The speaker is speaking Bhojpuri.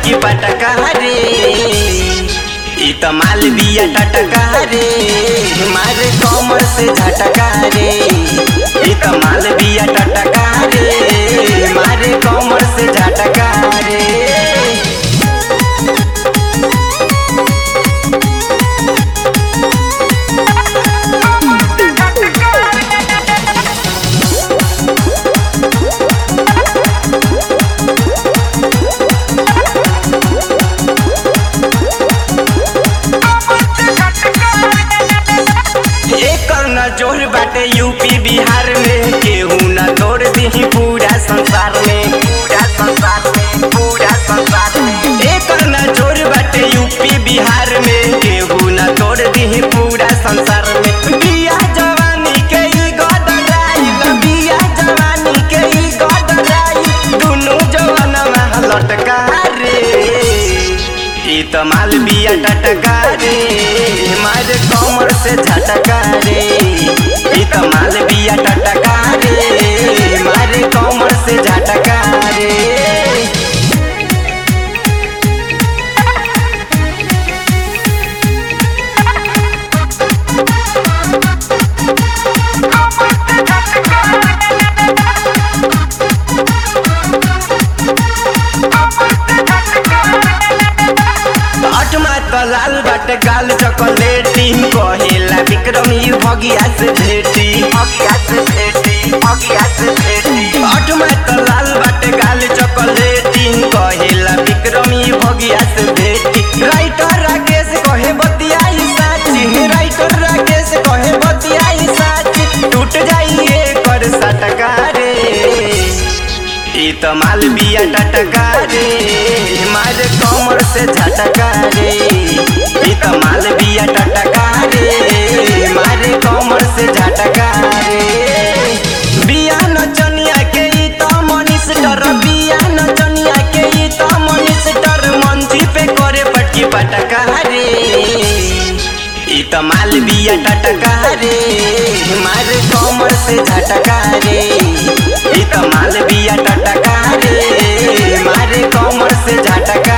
पटकी पटका रे ई त माल बिया टटका रे मारे कमर से झटका रे ई त माल बिया टटका रे मारे कमर से झटका रे एकर न जोर बाटे यूपी बिहार में केहू न तोड़ दी पूरा संसार में पूरा संसार में पूरा संसार में एकर न जोर बाटे यूपी बिहार में केहू न तोड़ दी पूरा संसार में बिया जवानी के ई गदराई बिया जवानी के ई गदराई दुनु जवानवा लटका रे ई त माल बिया टटका रे मार कमर से झटका रे ई त माल बिया टटका रे मार कमर से झटका रे अटमा त लाल बाट गाल चॉकलेटी कहेला विक्रम यू भगिया से भेटी भगिया से भेटी भगिया से भेटी अटमा त लाल बाट गाल चॉकलेटी कहेला विक्रम यू भगिया से भेटी राइटर राकेश कहे बतियाई साची राइटर राकेश कहे बतियाई साची टूट जाइए कर सटका रे ई त माल बिया टटका रे मार कमर से झटका रे ई त माल बिया टटका रे मार कमर से झटका रे बिया नचनिया के ई त मनिस्टर बिया नचनिया के ई त मनिस्टर मंची पे करे पटकी पटका रे ई त माल बिया टटका रे मार कमर से झटका रे ई त माल बिया टटका रे मारे कमर से झटका